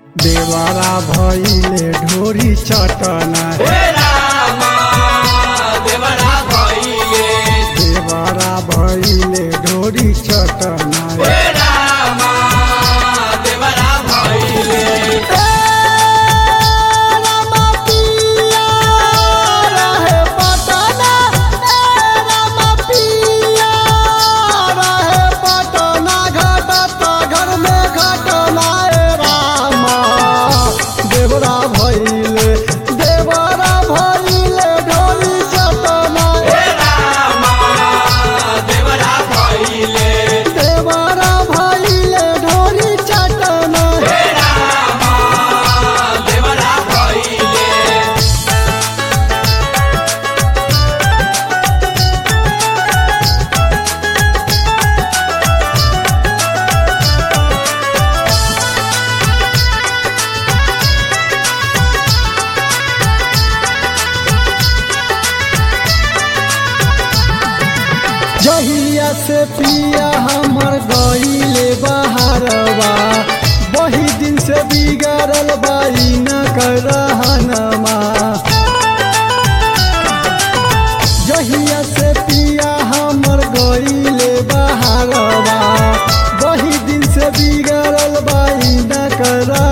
देवारा भइले ढोरी चटना हे रामा देवरा भइले देवारा भइले ढोरी चटना हे रामा देवरा भइले देवरा भइले देवरा भइले ढोरी चटना हे रामा देवरा भइले देवरा भइले ढोरी चटना हे रामा देवरा भइले जहिया से पिया हमर गईले बहारवा वही दिन से बिगड़ल बाई न कर रहनमा जहिया से पिया हमर गईले बहारवा वही दिन से बिगड़ल बाई न कर